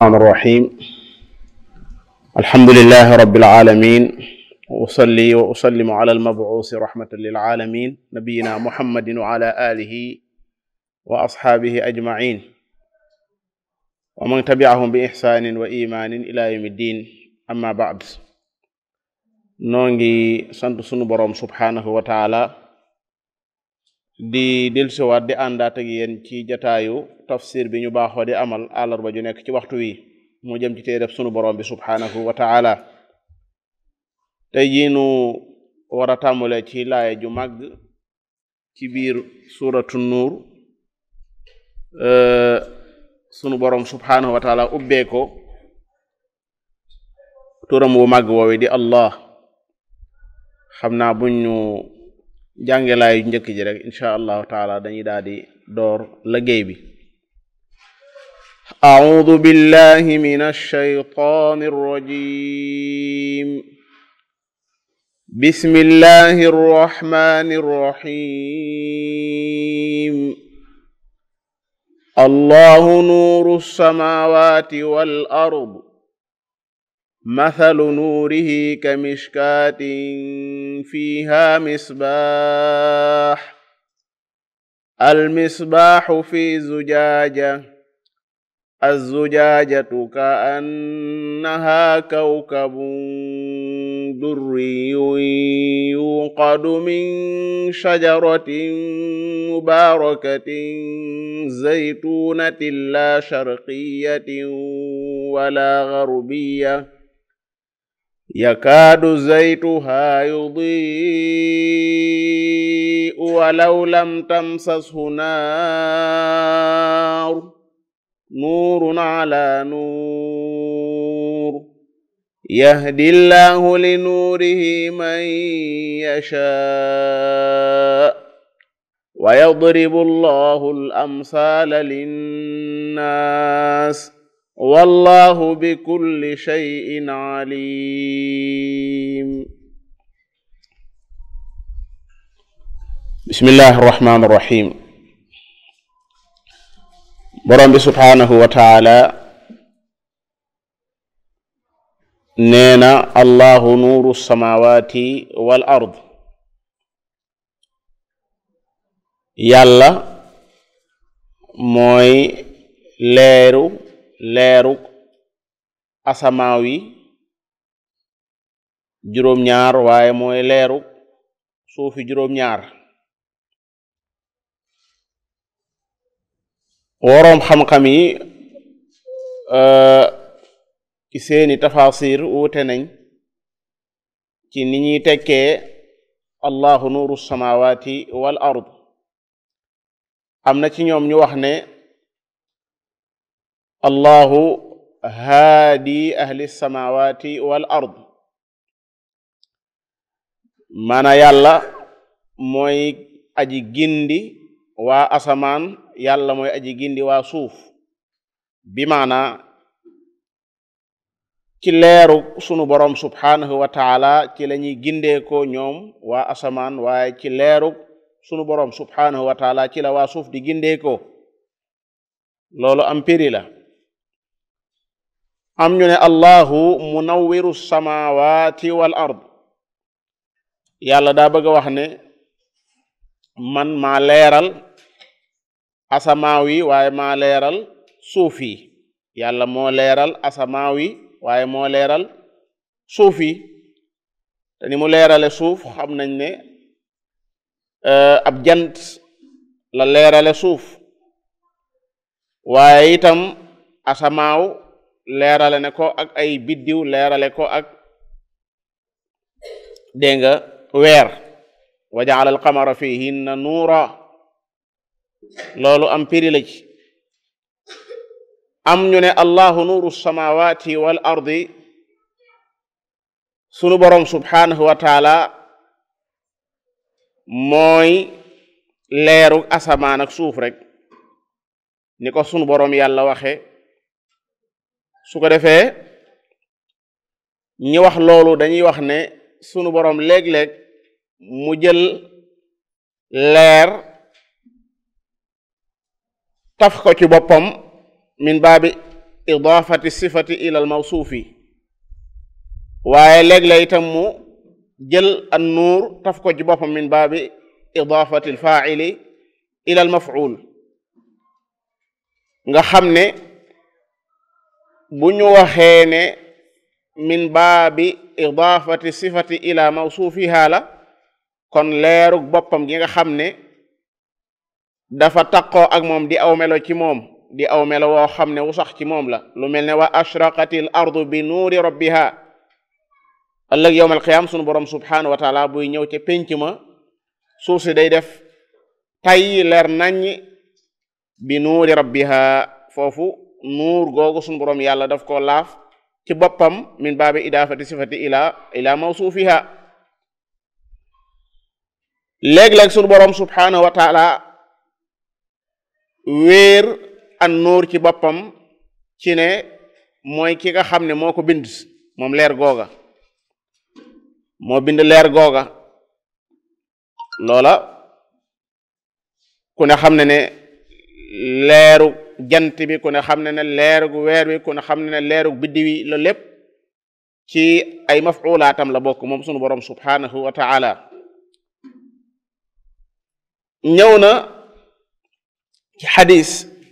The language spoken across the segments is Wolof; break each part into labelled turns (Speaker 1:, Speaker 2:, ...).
Speaker 1: الرحمن الرحيم الحمد لله رب العالمين وأصلي وأسلم على المبعوث رحمة للعالمين نبينا محمد وعلى آله وأصحابه أجمعين ومن تبعهم بإحسان وإيمان إلى يوم الدين أما بعد نونغي سانت سونو بروم سبحانه وتعالى di dellusiwaat di àndaat ak yéen ci jataayu tafsir bi ñu baaxoo di amal àllarba ju nekk ci waxtu wi mu jëm ci téereb sunu borom bi subhaanahu wa taala tey jii nu war a tàmbale ci laaya ju màgg ci biir suratu nuur sunu borom subhaanahu wa taala ubbee ko turam wu màgg woowi di allah xam naa buñ ñu jànge laay njëkk ji rek insha allahu taala dañuy daal di door liggéey bi أعوذ بالله من الشيطان الرجيم بسم الله الرحمن الرحيم الله نور السماوات والأرض مثل نوره كمشكاة فيها مصباح المصباح في زجاجة الزجاجة كأنها كوكب دري يوقد من شجرة مباركة زيتونة لا شرقية ولا غربية يكاد زيتها يضيء ولو لم تمسسه نار نور على نور يهدي الله لنوره من يشاء ويضرب الله الأمثال للناس والله بكل شيء عليم بسم الله الرحمن الرحيم borom bi subhaanahu wa taala nee na allahu nuuru samawati wal ard yàlla mooy leeru leeruk asamaaw yi juróom-ñaar waaye mooy leeruk suufi juróom-ñaar woroom xam-xam yi ci seeni tafasir wuute nañ ci ni ñuy tekkee allahu nuuru samawati wal ard am na ci ñoom ñu wax ne allahu haadi ahli samawati wal ard maana yàlla mooy aji gindi waa asamaan yàlla mooy aji gindi waa suuf bi maana ci leeru sunu borom subhanahu wa taala ci la ñuy gindeekoo ñoom waa asamaan waaye ci leeru sunu borom subhanahu wa taala ci la waa suuf di gindeekoo loolu am piri la am ñu ne allahu munawwiru samawati wal ard yàlla daa bëgg a wax ne man maa leeral asamaaw yi waaye maa leeral suuf yi yàlla moo leeral asamaaw yi waaye moo leeral suuf yi te ni mu leerale suuf xam nañ ne ab jant la leerale suuf waaye itam asamaaw leerale ne ko ak ay biddiw leerale ko ak dégg nga weer wa jaala al qamara fihinna nuura loolu am piri la ci am ñu ne allahu nuuru samawati wal ardi sunu borom subhanahu wa taala mooy leeru asamaan ak suuf rek ni ko sunu borom yàlla waxe su ko defee ñi wax loolu dañuy wax ne sunu borom léeg-léeg mu jël leer taf ko ci boppam min baabi idaafati sifati ila al mawsuufi waaye léeg la itam mu jël an nuur taf ko ci boppam min baabi idaafati al faa'ili ila al maf'ul nga xam ne bu ñu waxee ne min baabi idaafati sifati ila mawsuufiha la kon leerug boppam gi nga xam ne dafa taqoo ak moom di aw melo ci moom di aw melo woo xam ne wu sax ci moom la lu mel ne wa ashraqati l ardu bi nuuri rabbiha ëllëg yowm alqiyaama sunu borom subhanahu wa taala buy ñëw ca pénc ma suuf si day def tay leer naññ bi nuuri rabbiha foofu nuur googu sunu borom yàlla daf ko laaf ci boppam min baabi idaafati sifati ila ila mawsuufiha léeg-léeg sunu borom subhanahu wa taala wéer an nuur ci boppam ci ne mooy ki nga xam ne moo ko bind moom leer googa moo bind leer googa loola ku ne xam ne ne leeru jant bi ku ne xam ne ne leeru weer wi ku ne xam ne ne leeru biddi wi la lépp ci ay mafulaatam la bokk moom sunu borom subhanahu wa taala ñëw na ci xadis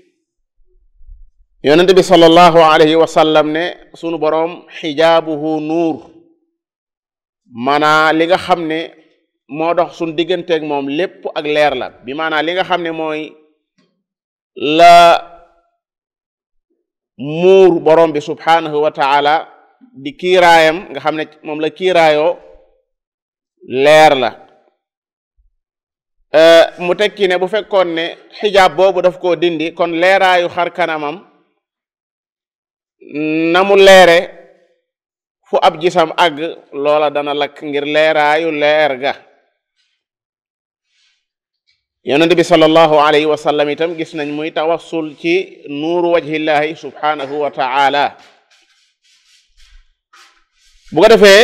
Speaker 1: yonente bi sallallahu alayhi wa sallam ne sunu boroom xijaabuhu nuur maanaa li nga xam ne moo dox suñ digganteeg moom lépp ak leer la bi maanaa li nga xam ne mooy la muur boroom bi subhanahu wa taala di kiiraayam nga xam ne moom la kiiraayoo leer la mu tekki ne bu fekkoon ne xijaab boobu daf koo dindi kon leeraayu xar kanamam na mu leere fu ab gisam àgg loola dana lakk ngir leeraayu leer ga yonent bi sallallahu alayhi wa sallam itam gis nañ muy tawassul ci nuuru wajhillahi subhanahu wa ta'ala bu ko defee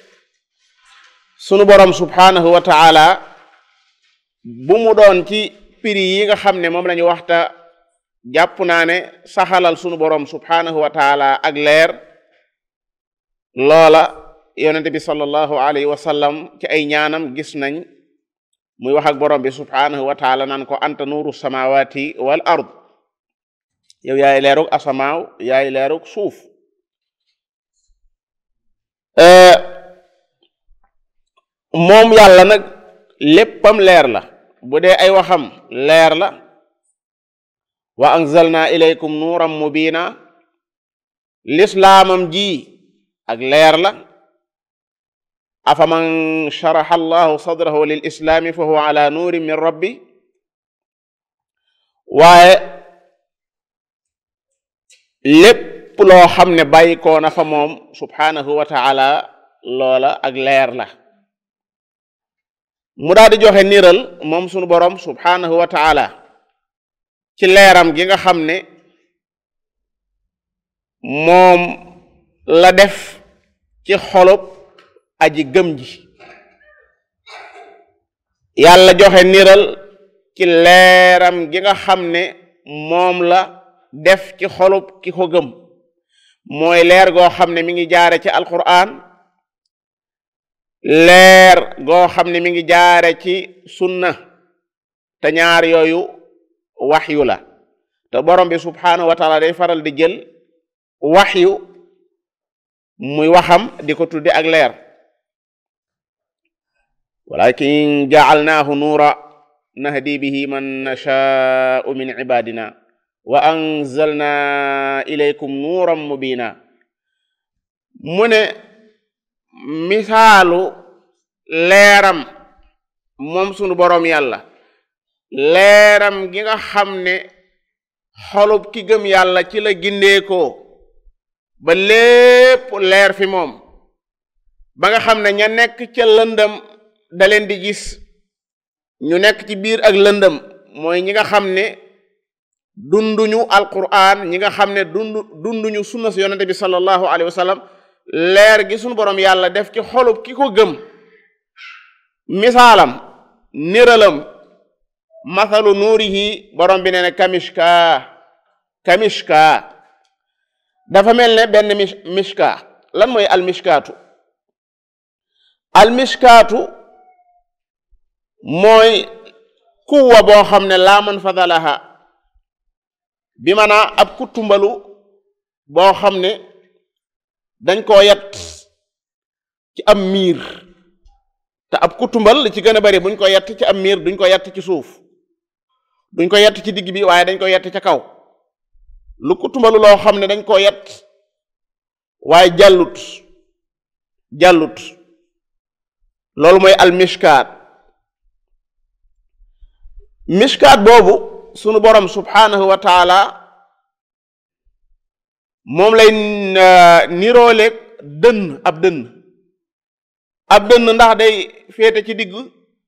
Speaker 1: sunu borom subhanahu wa ta'ala bu mu doon ci prix yi nga xam ne moom la ñu waxta jàpp naa ne saxalal sunu borom subhanahu wa taala ak leer loola yonente bi sallallahu alayhi wa sallam ci ay ñaanam gis nañ muy wax ak borom bi subhanahu wa taala naan ko anta nuuru samawati wal ard yow yaay leerug asamaaw yaay leerug suuf moom yàlla nag léppam leer la bu dee ay waxam leer la wa anzalna ilaykum nuuram mubina lislaamam ji ak leer la afaman sharaha allahu sadrahu lil islaami fa huwa ala nuurin min rabbi waaye lépp loo xam ne bàyyi koo na fa moom subhanahu wa taala loola ak leer la mu daal di joxe niral moom sunu borom subhanahu wa taala ci leeram gi nga xam ne moom la def ci xolub aji gëm ji yàlla joxe niral ci leeram gi nga xam ne moom la def ci xolub ki ko gëm mooy leer goo xam ne mi ngi jaare ci alquran leer goo xam ne mi ngi jaare ci sunna te ñaar yooyu waxyu la te borom bi subhanahu wa taala day faral di jël waxyu muy waxam di ko tudde ak leer walakin ja'alnaahu nuura nahdi bihi man nashaa'u min ibadina wa anzalna ilaykum nuuran mubina mu ne misaalu leeram moom sunu boroom yàlla leeram gi nga xam ne xolub ki gëm yàlla ci la gindeekoo ba lépp leer fi moom ba nga xam ne ña nekk ca lëndëm da leen di gis ñu nekk ci biir ak lëndëm mooy ñi nga xam ne dunduñu alquran ñi nga xam ne dund dunduñu sunna si yonente bi sallallahu alayhi wa sallam leer gi sunu borom yàlla def ci xolub ki ko gëm misaalam niralam mathalu nuurihi borom bi nee ne kamishka kamishka dafa mel ne benn mishka lan mooy almishkaatu almishkaatu mooy kuwa boo xam ne laa man fadalaha bi maanaa ab kutumbalu boo xam ne dañ koo yet ci am miir te ab kutumbal li ci gën a bari buñ ko yett ci am miir duñ ko yett ci suuf duñ ko yett ci digg bi waaye dañ ko yett ca kaw lu kutumbalu loo xam ne dañ koo yett waaye jàllut jàllut loolu mooy al mishkaat mishkaat boobu sunu borom subhanahu wa taala moom lay nirooleeg dënn ab dënn ab dënn ndax day féete ci digg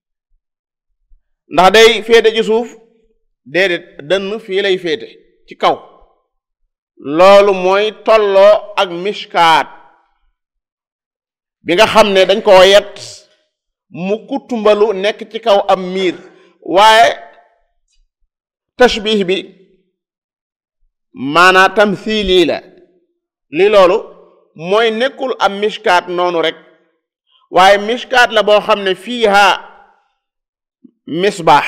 Speaker 1: ndax day féete ci suuf déedéet dënn fii lay féete ci kaw loolu mooy tolloo ak mishkaat bi nga xam ne dañ koo yet mu kutumbalu nekk ci kaw am miir waaye tashbih bi maanaa tamthili la li loolu mooy nekkul am mishkaat noonu rek waaye mishkaat la boo xam ne fiiha misbaax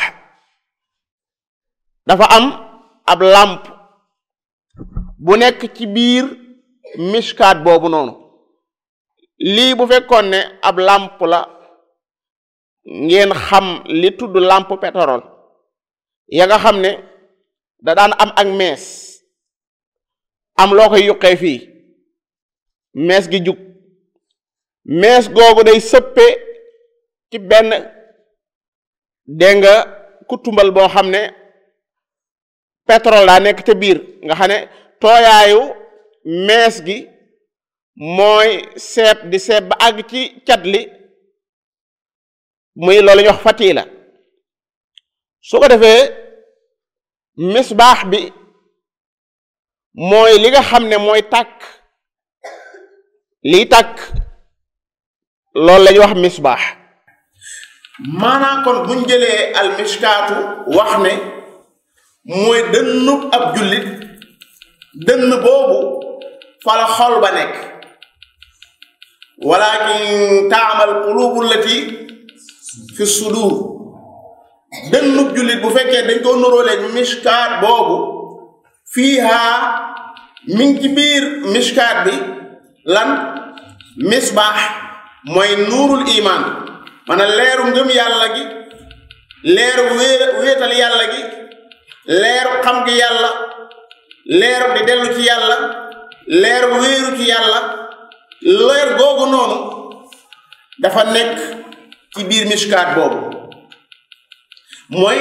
Speaker 1: dafa am ab làmp bu nekk ci biir mishkaat boobu noonu lii bu fekkoon ne ab làmp la ngeen xam li tudd làmp pétrole ya nga xam ne da daan am ak mees am loo koy yuqee fii mees gi jug mees googu day sëppe ci benn dégg nga kutumbal boo xam ne pétrole daa nekk ca biir nga xam ne tooyaayu mees gi mooy seet di seet ba àgg ci cat li muy loolu ñu wax fatila su ko defee misbaax bi mooy li nga xam ne mooy tàkk liy tàkk loolu la ñuy wax misbaax maanaam kon buñ jëlee al mishkaatu wax ne mooy dënnub ab jullit dënn boobu fa la xol ba nekk walakin taamal qulubu lati fi sudur dënnub jullit bu fekkee dañ ko nuróoleeg mishkaat boobu fiiha mi ngi ci biir mishkaat bi lan misbaax mooy nuurul iman maanaam leeru ngëm yàlla gi leeru wéetal yàlla gi leeru xam gi yàlla leeru di dellu ci yàlla leeru wéeru ci yàlla leer googu noonu dafa nekk ci biir mishkaat boobu mooy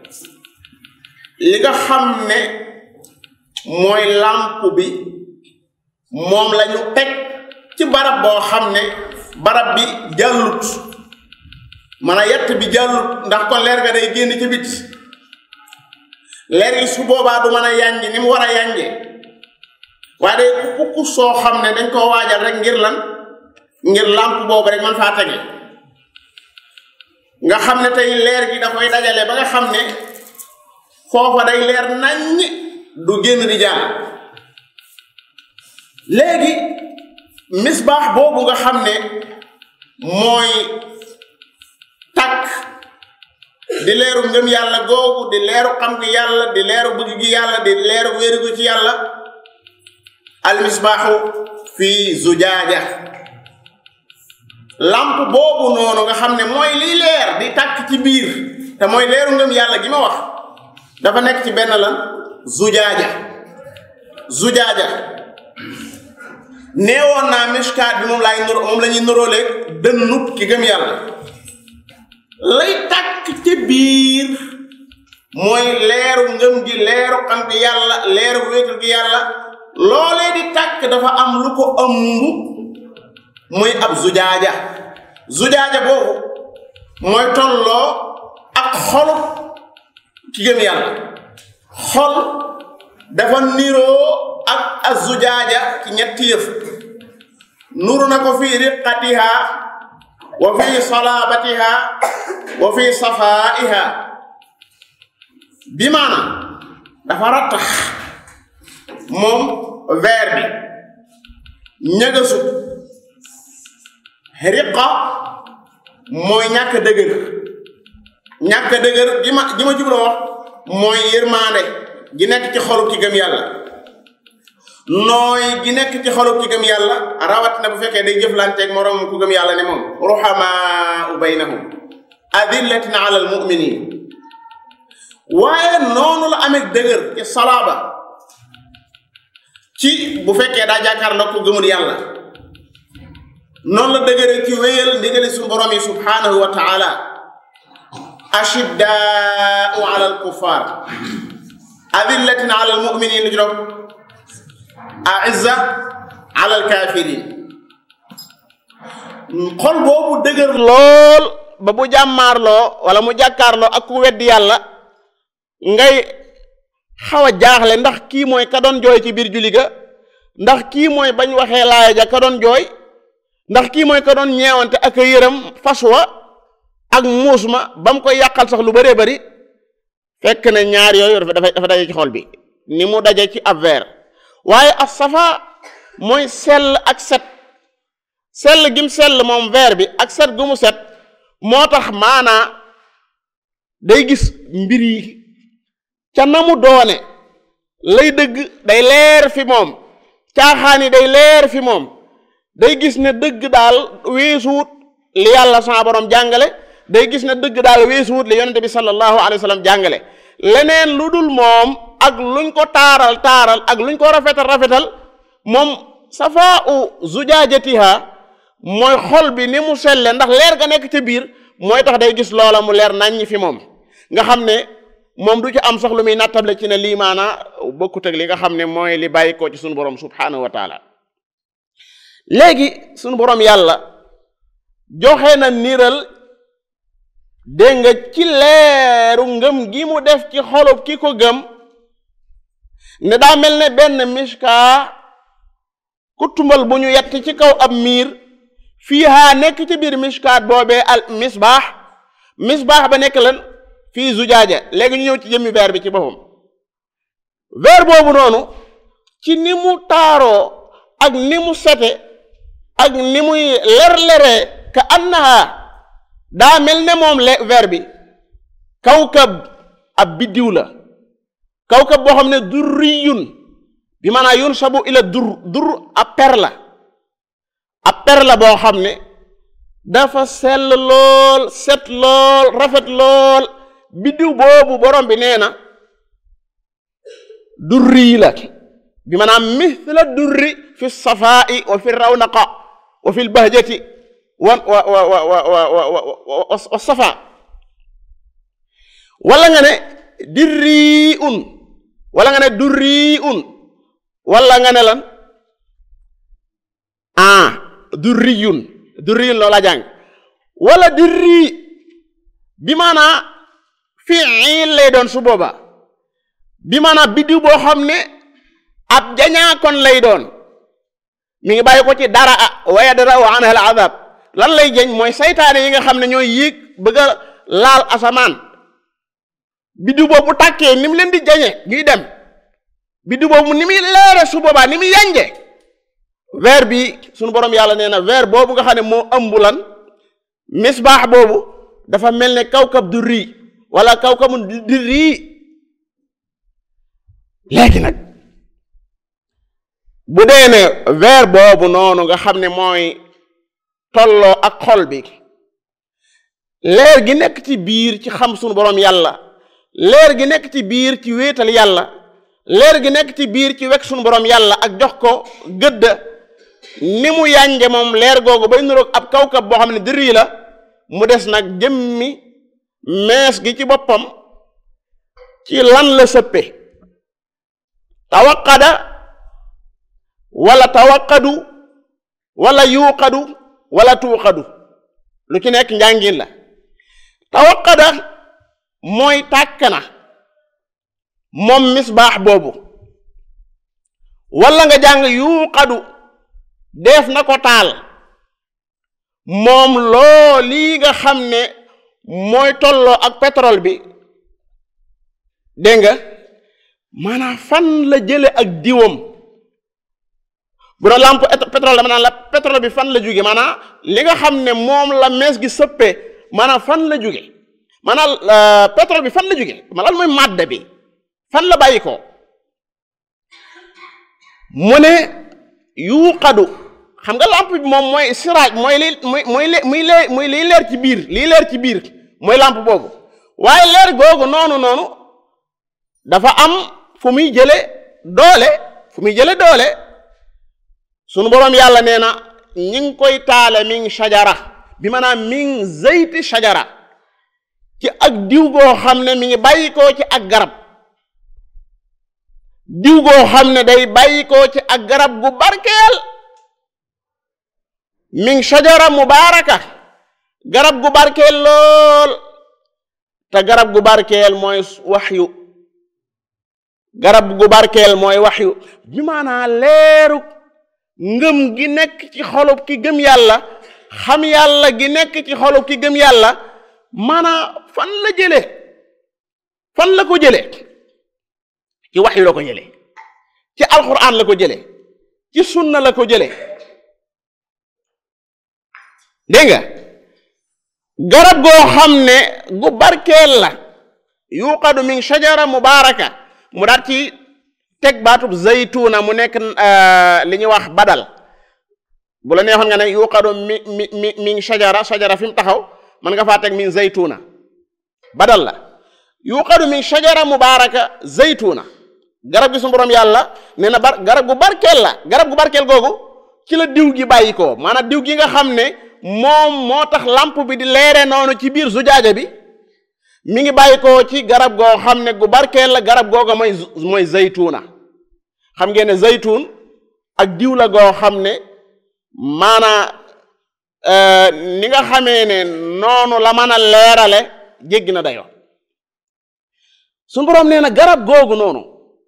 Speaker 1: li nga xam ne mooy làmp bi moom lañu teg ci barab boo xam ne barab bi jàllut man a yett bi jàllut ndax kon leer ga day génn ci bit leer yi su boobaa du mën a yànj ni mu war a yànje waaye day kukku soo xam ne dañ koo waajal rek ngir lan ngir làmp boobu rek man faa tege nga xam ne tey leer gi da koy dajale ba nga xam ne foofa day leer naññ du génn di jàll léegi misbaax boobu nga xam ne mooy takk di leeru ngëm yàlla googu di leeru xam gi yàlla di leeru bëgg gi yàlla di leeru wéeru gi ci yàlla almisbaaxu fii zujaaja lamp boobu noonu nga xam ne mooy liy leer di tàkk ci biir te mooy leeru ngëm yàlla gi ma wax dafa nekk ci benn lan zujaaja zujaaja neewoon naa mishkaat bi moom laay nuro moom la ñuy nuróoleeg dënnub ki gëm yàlla lay tàkk ci biir mooy leeru ngëm gi leeru xam gi yàlla leeru wéetul gi yàlla loolee di tàkk dafa am lu ko ëmb muy ab zujaaja zujaaja boobu mooy tolloo ak xolu ki gëm yàlla xol dafa niroo ak azujaaja ci ñetti yëf nuru na ko fii riqatiha wa fii salaabatiha wa fii safaiha bi maana dafa rattax moom verre bi ñëgasu riqa mooy ñàkk dëgër ñàkk dëgër gi ma gi ma jubloo wax mooy yërmaande gi nekk ci xolu ki gëm yàlla nooy gi nekk ci xolu ki gëm yàlla rawat na bu fekkee day jëflanteeg moroom ku gëm yàlla ne moom ruhamaa baynahum adillatin ala almuminin waaye noonu la amee dëgër ci salaaba ci bu fekkee daa jàkkaarloo ko gëmul yàlla noonu la dëgëre ci wéyal ndigali suñu borom yi subhanahu wa taala ashiddaau ala alkuffar adillatin ala almuminin lu juróom aizza ala alkafirin xol boobu dëgër lool ba bu jàmmaarloo wala mu jàkkaarloo ak ku weddi yàlla ngay xaw a jaaxle ndax kii mooy ka doon jooy ci biir julli ga ndax kii mooy bañ waxee laaya ja ka doon jooy ndax kii mooy ka doon ñeewante ak a yëram fas wa ak muus ma ba mu koy yàqal sax lu bëree bëri fekk na ñaar yooyu dafa dafa daje ci xol bi ni mu daje ci ab verre waaye as safa mooy sell ak set sell gim sell moom verre bi ak set gu mu set moo tax maanaa day gis mbir yi ca na mu doone lay dëgg day leer fi moom caaxaan yi day leer fi moom day gis ne dëgg daal weesuwut li yàlla sama borom jàngale day gis ne dëgg daal weesuwut li yonente bi sallallahu alayhi wa sallam jàngale leneen lu dul moom ak luñ ko taaral taaral ak luñ ko rafetal rafetal moom safaa u zujaajatiha mooy xol bi ni mu selle ndax leer ga nekk ca biir mooy tax day gis loola mu leer naññ fi moom nga xam ne moom du ci am sax lu muy nattable ci ne lii maanaa bokkut ak li nga xam ne mooy li bàyyi ko ci sunu borom subhanahu wa taala léegi sunu borom yàlla joxe na niral dégg nga ci leeru ngëm gi mu def ci xolub ki ko gëm ne daa mel ne benn mishka ku tumbal bu ñu yett ci kaw ab miir fiihaa nekk ci biir mishkaat boobee al misbaax misbaax ba nekk lan fii zujaaja léegi ñu ñëw ci jëmmi verre bi ci boppam verre boobu noonu ci ni mu taaroo ak ni mu sete ak ni muy ler-leree ka annaha daa mel ne moom le verre bi kawkab ab biddiw la kawkab boo xam ne durriyun bi maanaam yun sabu ila dur dur ab per la ab per la boo xam ne dafa sell lool set lool rafet lool biddiw boobu borom bi nee na durri la bi maanaam mithla durri fi safaa'i wa fi rawnaqa wa fi lbahjati wa wa wa wa wa wa wa safa wala nga ne dirri un wala nga ne durri un wala nga ne lan ah durriyun durriyun loola jàng wala dirri bi maanaa fiil lay doon su booba bi maanaa biddiw boo xam ne ab jañaakon lay doon mi ngi bàyyi ko ci dara a waya dara wa anha al azab lan lay jeñ mooy saytaane yi nga xam ne ñooy yéeg bëgg a laal asamaan biddiw boobu tàkkee ni mu leen di jañe ñuy dem biddiw boobu ni muy leere su boobaa ni muy yanje weer bi sunu borom yàlla nee na weer boobu nga xam ne moo ëmb lan misbaax boobu dafa mel ne kawkab du rii wala kawkabu di rii léegi nag bu dee ne weer boobu noonu nga xam ne mooy tolloo ak xol bi leer gi nekk ci biir ci xam sunu borom yàlla leer gi nekk ci biir ci wéetal yàlla leer gi nekk ci biir ci wekk sunu borom yàlla ak jox ko gëdd ni mu yànje moom leer googu bay nuroog ab kawkab boo xam ne dërii la mu des nag jëmmi mees gi ci boppam ci lan la sëppe tawaqada wala tawaqadu wala yuuqadu wala tuuqadu lu ci nekk njàngin la tawaqada mooy tàkk na moom misbaax boobu wala nga jàng yuuqadu def na ko taal moom loo lii nga xam ne mooy tolloo ak pétrole bi dégg nga maanaam fan la jële ak diwam bu doon lampe pétrole dama naan la pétrole bi fan la jóge maanaam li nga xam ne moom la mees gi sëppee maanaam fan la jóge maanaam pétrole bi fan la jóge ma lan mooy madde bi fan la bàyyi ko mu ne yuuqadu xam nga lampe bi moom mooy siraaj mooy li muy muy muy lee muy liy leer ci biir liy leer ci biir mooy lampe boobu waaye leer googu noonu noonu dafa am fu muy jële doole fu muy jële doole sunu boroom yàlla nee na ñi ngi koy taale min shajara bi maanaam min zayti shajara ci ak diw goo xam ne mi ngi bàyyi koo ci ak garab diw goo xam ne day bàyyi koo ci ak garab gu barkeel min shajara mubaaraka garab gu barkeel lool te garab gu barkeel mooy waxyu garab gu barkeel mooy waxyu bi maanaa leeru ngëm gi nekk ci xolub ki gëm yàlla xam yàlla gi nekk ci xolub ki gëm yàlla maanaa fan la jële fan la ko jële ci waxyu la ko jële ci alquran la ko jële ci sunna la ko jële dégg nga garab goo xam ne gu barkeel la yuqadu min shajara mubaraka mu daat ci teg baatub zaytuna mu nekk li ñuy wax badal bu la neexoon nga ne yuqadu mi mi mi min shajara shajara fi mu taxaw mën nga faa teg min zaytuna badal la yuqadu min shajara mubaraka zaytuna garab gi suñu borom yàlla nee na bar garab gu barkeel la garab gu barkeel googu ci la diw gi bàyyi ko maanaam diw gi nga xam ne moom moo tax lampe bi di leere noonu ci biir zujaaja bi mi ngi bàyyi ko ci garab goo xam ne gu barkeel la garab googa mooy mooy zaytuuna xam ngeen ne zaytuun ak diw la goo xam ne maanaa ni nga xamee ne noonu la mën a leerale jéggi na dayoo suñu boroom nee na garab googu noonu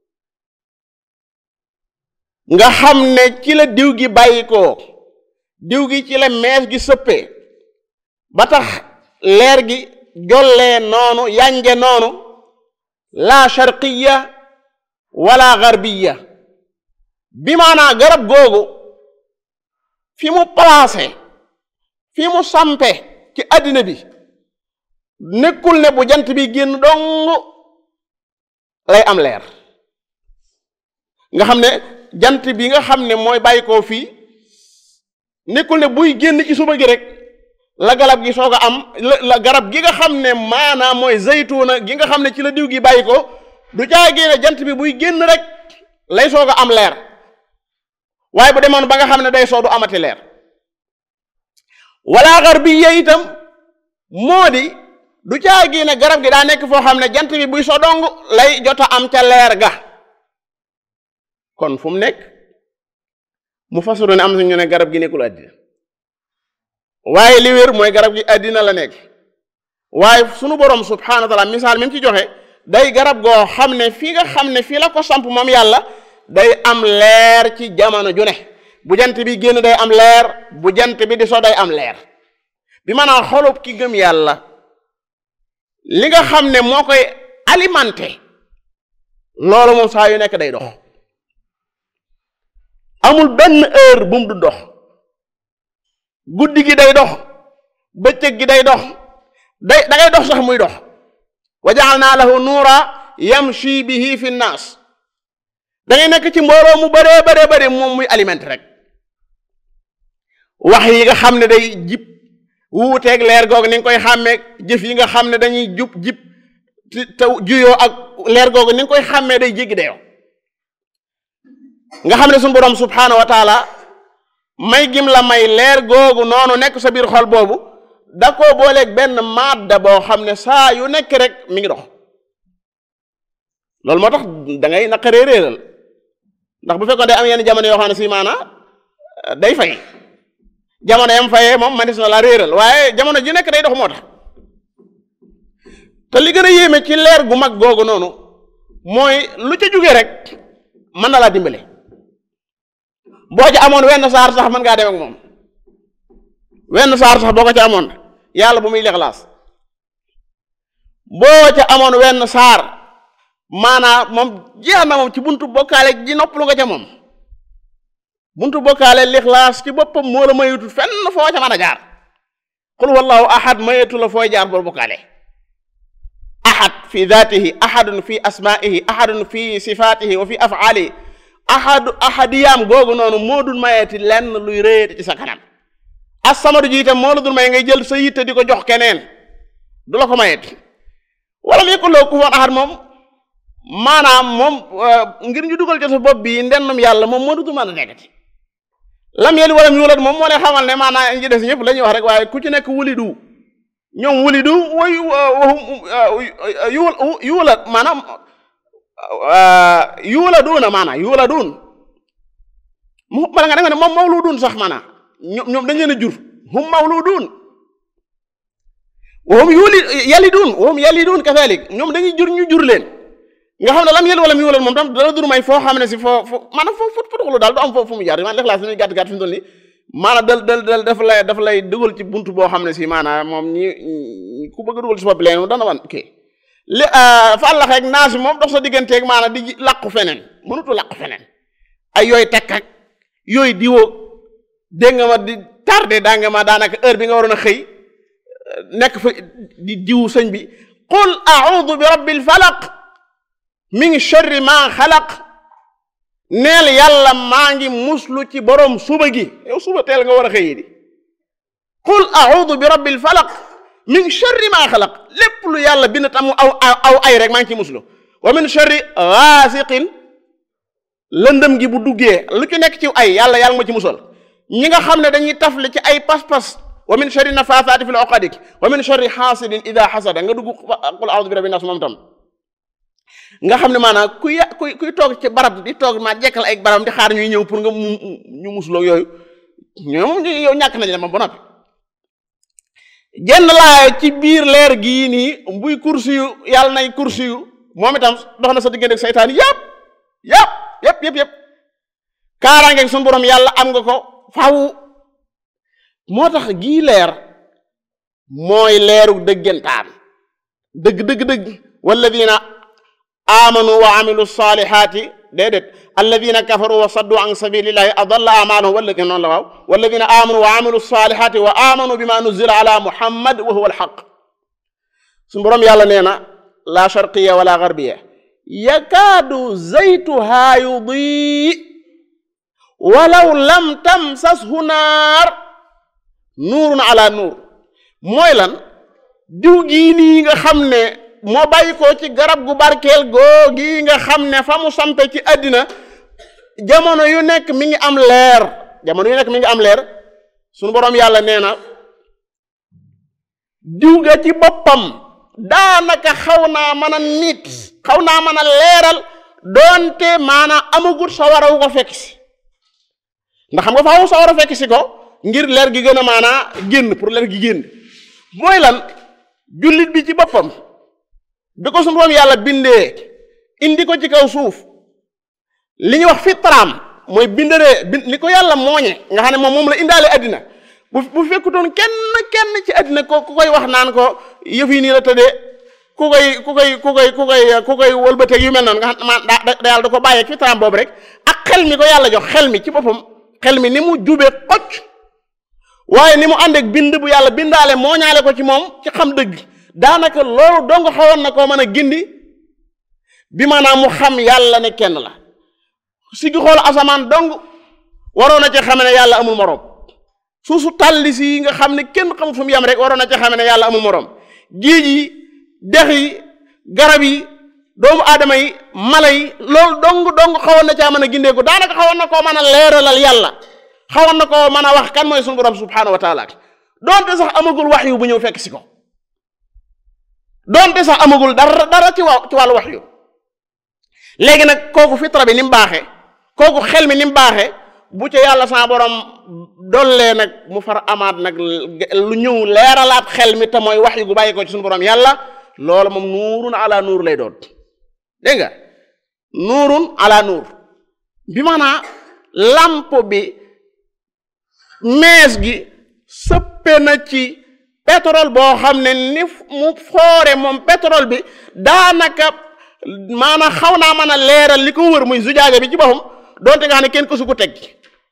Speaker 1: nga xam ne ci la diw gi bàyyi ko diw gi ci la mees gi sëppee ba tax leer gi jollee noonu yange noonu la sharqiya wala garbiya bi maanaa garab googu fi mu placé fi mu sampe ci àddina bi nekkul ne bu jant bi génn dong lay am leer nga xam ne jant bi nga xam ne mooy bàyyi koo fii nekkul ne buy génn ci suba gi rek la garab gi soog a am la garab gi nga xam ne maanaam mooy zaytuuna gi nga xam ne ci la diw gi bàyyi ko du caa génne jant bi buy génn rek lay soog a am leer waaye bu demoon ba nga xam ne day soo du amati leer wala garbiya itam moo di du caa génne garab gi daa nekk foo xam ne jant bi buy so dong lay jot a am ca leer ga kon fu mu nekk mu fasiru ne am na ñu ne garab gi nekkul àddina waaye li wér mooy garab gi àddina la nekk waaye sunu borom subhanahu wa taala misaal mi mu ci joxe day garab goo xam ne fii nga xam ne fii la ko samp moom yàlla day am leer ci jamono ju ne bu jant bi génn day am leer bu jant bi di so day am leer bi maanaam xolub ki gëm yàlla li nga xam ne moo koy alimenté loolu moom saa yu nekk day dox amul benn heure bu mu du dox guddi gi day dox bëccëg gi day dox day da ngay dox sax muy dox wa ja'alna lahu nuura yamshi bihi fi nnaas da ngay nekk ci mbooloo mu bëree bëree bëri moom muy alimenté rek wax yi nga xam ne day jib wuuteeg leer googu ni nga koy xàmmee jëf yi nga xam ne dañuy jub jib te juyoo ak leer googu ni nga koy xàmmee day jéggi dayoo nga xam ne suñu borom subhaanahu wa taala may gim la may leer googu noonu nekk sa biir xol boobu da koo booleeg benn madda boo xam ne saa yu nekk rek mi ngi dox loolu moo tax da ngay naqaree réeral ndax bu fekkoon day am yenn jamono yoo xam ne si maana day fay jamono yam fayee moom manis na la réeral waaye jamono ji nekk day dox moo tax te li gën a yéeme ci leer gu mag googu noonu mooy lu ca jóge rek mën na laa dimbale boo ci amoon wenn saar sax mën ngaa dem ak moom wenn saar sax boo ko ci amoon yàlla bu muy lixlaas boo ca amoon wenn saar maanaam moom jeex na moom ci buntu bokkaale ji noppalu nga ca moom buntu bokkaale lixlaas ci boppam moo la mayutul fenn foo ca mën a jaar qul wallahu ahad mayetu la fooy jaar boo bokkaale ahad fi dhatihi ahadun fi asmaihi ahadun fi sifatihi wa fi af'alihi ahadu ahadiyaam googu noonu moo dul mayeeti lenn luy réyati ci sa kanam as-samadu ji itam moo la dul may ngay jël sa yitte di ko jox keneen du la ko mayeeti wala mu yëkkaloo ku foon ahad moom maanaam moom ngir ñu dugal ci sa bopp bi ndennum yàlla moom moo dul mën a nekkati lam yeli wala mu yulat moom moo leen xamal ne maanaam ñi des ñëpp la ñuy wax rek waaye ku ci nekk wulidu ñoom wulidu way yuulat maanaam yuuladuuna maanaam yuuladuun mu bala nga ne moom mawluduun sax maanaam ñoom ñoom dañ leen a jur hum mawluduun wa hum yuli yaliduun wa hum yaliduun kazalik ñoom dañuy jur ñu jur leen nga xam ne lam yel wala mu yuulal moom tam dala dur may foo xam ne si foo foo maanaam foo fu futuxlu daal du am foo fu mu jaar maanaam lexlaas li muy gàtt gàtt fi mu toll nii maanaam dal dal dal dafa lay dafa lay dugal ci buntu boo xam ne si maanaam moom ñi ku bëgg a dugal si bopp leen dana man ok li fa àllax ak naas moom dox sa digganteeg maanaam di làqu feneen mënutu làqu feneen ay yooyu tekk ak yooyu diwoo dégg nga ma di tardé daa nga ma daanaka heure bi nga waroon a xëy nekk fa di diwu sëñ bi qul a'udhu bi rabbil falaq min sharri ma xalaq neel yàlla maa ngi muslu ci borom suba gi yow suba teel nga war a xëyi di qul a'udhu bi rabbil falaq min sharri ma xalaq lépp lu yàlla bind tamu aw aw ay rek maa ngi ci muslu wa min sharri gaasiqin lëndëm gi bu duggee lu ci nekk ci ay yàlla yàlla ma ci musal ñi nga xam ne dañuy tafle ci ay pas-pas wa min sharri nafaathaati fil uqadik wa min sharri xaasidin ida xasada nga dugg qul a'udhu bi rabbin nas moom tam nga xam ne maanaam kuy kuy kuy toog ci barab di toog maa jekkal ay barab di xaar ñuy ñëw pour nga mu ñu musloo yooyu ñoom yow ñàkk nañ la ma ba noppi jenn laay ci biir leer gii nii buy kursi yu yàlla nay kursi yu moom itam dox na sa diggante ak saytaan yëpp yëpp yëpp yëpp yëpp kaaraangeeg suñu borom yàlla am nga ko faw moo tax gii leer mooy leeru dëggantaan dëgg dëgg dëgg walladina amanu wa amilu salihati déedéet alladina kafaru wa saddu an sabilillahi adalla amalahum walladina noonu la waaw walladina amanu wa amilu salihati wa amanu bima nuzila ala muhammad wa huwa alxaq suñu boroom yàlla nee na la sharqiya wala garbiya yakaadu zaytuha yudii walaw lam tamsashu naar nuurun ala nuur mooy lan diw gii nii nga xam ne moo bàyyi ko ci garab gu barkeel goo gi nga xam ne fa mu sampe ci àddina jamono yu nekk mi ngi am leer jamono yu nekk mi ngi am leer sunu boroom yàlla nee na diw ga ci boppam daanaka xaw naa mën a nit xaw naa mën a leeral doonte maanaam amagut sa war a wu ko fekk si ndax xam nga faaw sa war a fekk si ko ngir leer gi gën a maanaa génn pour leer gi génn mooy lan jullit bi ci boppam bi ko suñu borom yàlla bindee indi ko ci kaw suuf li ñuy wax fitraam mooy bindaree bi li ko yàlla mooñe nga xam ne moom moom la indaale àddina bu bu fekkutoon kenn kenn ci àddina ko ku koy wax naan ko yëf yi nii la tëddee ku koy ku koy ku koy ku koy ku koy wëlbateeg yu mel noonu nga xam ma da da yàlla da ko bàyyeeg fitraam boobu rek ak xel mi ko yàlla jox xel mi ci boppam xel mi ni mu jubee xocc waaye ni mu ànd ak bind bu yàlla bindaale mooñaale ko ci moom ci xam dëgg daanaka loolu dong xawoon na koo mën a gindi bi maanaam mu xam yàlla ne kenn la si gi xool asamaan dong waroon na ci xame ne yàlla amul moroom suusu tàlli si nga xam ne kenn xamul fu mu yem rek waroon na ci xame ne yàlla amul moroom géej yi dex yi garab yi doomu aadama yi mala yi loolu dong dong xawoon na caa mën a gindeeku daanaka xawoon na koo mën a leeralal yàlla xawoon na koo mën a wax kan mooy suñu borom subhaanahu wa taala doonte sax amagul wax yu bu ñëw fekk si ko doonte sax amagul dara dara ci wa ci wàllu wax yu léegi nag kooku fitra bi ni mu baaxee kooku xel mi ni mu baaxee bu ca yàlla sa borom dollee nag mu far amaat nag lu ñëw leeralaat xel mi te mooy wax yu gu bàyyi ko ci suñu borom yàlla loolu moom nuurun ala nuur lay doon dégg nga nuurun ala nuur bi maanaa lamp bi mees gi sëppe na ci pétrole boo xam ne ni mu foore moom pétrole bi daanaka maanaam xaw naa mën a leeral li ko wër muy zujaaja bi ci boppam donte nga xam ne kenn ko su ko teg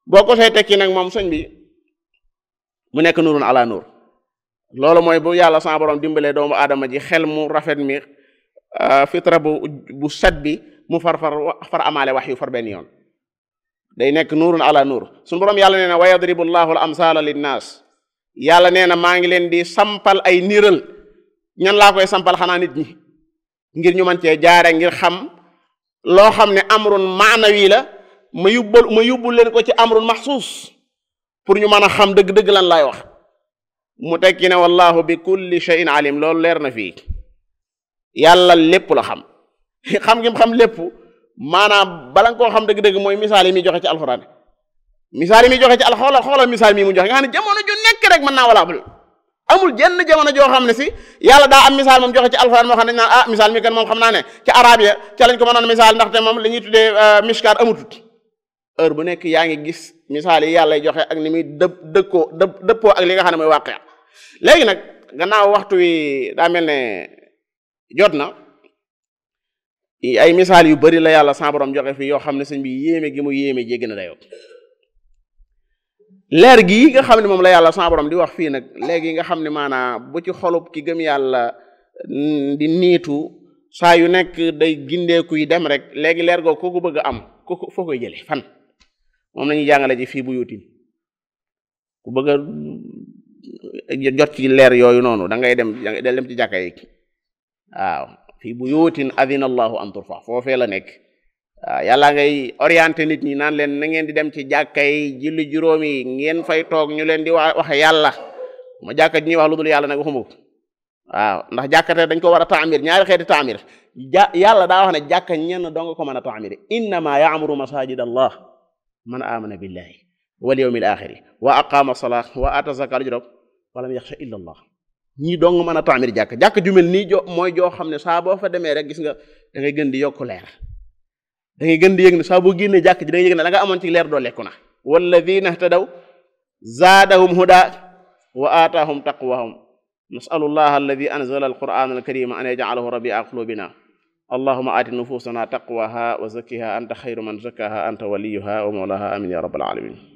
Speaker 1: boo ko see tekki nag moom sëñ bi mu nekk nurun ala nur loolu mooy bu yàlla sa borom dimbalee doomu aadama ji xel mu rafet mi fitra bu bu set bi mu far far far amaale wax yu far benn yoon day nekk nurun ala nur suñu borom yàlla nee na wa yadribu llahu al amsala linnaas yàlla nee na maa ngi leen di sampal ay niiral ñan laa koy sampal xanaa nit ñi ngir ñu mën cee jaare ngir xam loo xam ne amrun maanawi la ma yubbal ma yubbul leen ko ci amrun maxsuus pour ñu mën a xam dëgg-dëgg lan laay wax mu tekki ne wallahu bi kulli shay'in alim loolu leer na fii yàlla lépp la xam xam ngi xam lépp maanaam bala nga koo xam dëgg-dëgg mooy misaal yi muy joxe ci alxuraan misaal yi muy joxe ci al xoolal xoolal misaal mi mu joxe nga xam ne jamono ju nekk rek mën naa walaabul amul jenn jamono joo xam ne si yàlla daa am misaal moom joxe ci alxuraan moo xam ne dañ naan ah misaal mi kan moom xam naa ne ci arab ya ca lañ ko mënoon misaal ndaxte moom li ñuy tuddee mishkaat amutut heure bu nekk yaa ngi gis misaal yi yàlla joxe ak ni muy dëpp dëkkoo dëpp dëppoo ak li nga xam ne mooy wàqe léegi nag gannaaw waxtu wi daa mel ne jot na ay misaal yu bari la yàlla sa borom joxe fii yoo xam ne sëñ bi yéeme gi mu yéeme jéggi na dayoo leer gi nga xam ne moom la yàlla sa borom di wax fii nag léegi nga xam ne maanaam bu ci xolub ki gëm yàlla di niitu saa yu nekk day gindeeku yi dem rek léegi leer googu ku ko bëgg a am ku ko foo koy jële fan moom la ñuy jàngale ci fii bu yutin ku bëgg a jot ci leer yooyu noonu da ngay dem da dem ci jàkka yi waaw fii bu yutin adina allahu an turfa foofee la nekk waaw yàlla ngay orienté nit ñi naan leen na ngeen di dem ci jàkka yi julli juróomi ngeen fay toog ñu leen di wax waxe yàlla ma jàkka ji ñuy wax lu dul yàlla nag waxuma ko waaw ndax jàkkate dañ ko war a taamir ñaari xeeti taamir ja yàlla daa wax ne jàkka ñenn doo nga ko mën a taamir innama yaamuru masajid allah man amana billahi wal yawmil axiri wa aqama salat wa ata zakat juróom walam yaxsha illa allah ñii dong mën a taamir jàkk jàkk ju mel nii jo mooy joo xam ne saa boo fa demee rek gis nga da ngay gën di yokk leer da ngay gën di yëg ne saa boo génnee jàkk ji da ngay yëg ne da nga amoon ci leer doo lekku na walladina htadaw zaadahum huda wa aataahum taqwahum nasalu allah alladi anzala alquran alkarima an yajcalahu rabia qulubina allahuma aati nufusana taqwaha wa zakkiha anta xayru man zakkaha anta waliyuha wa mawlaha amin ya rabbal alamin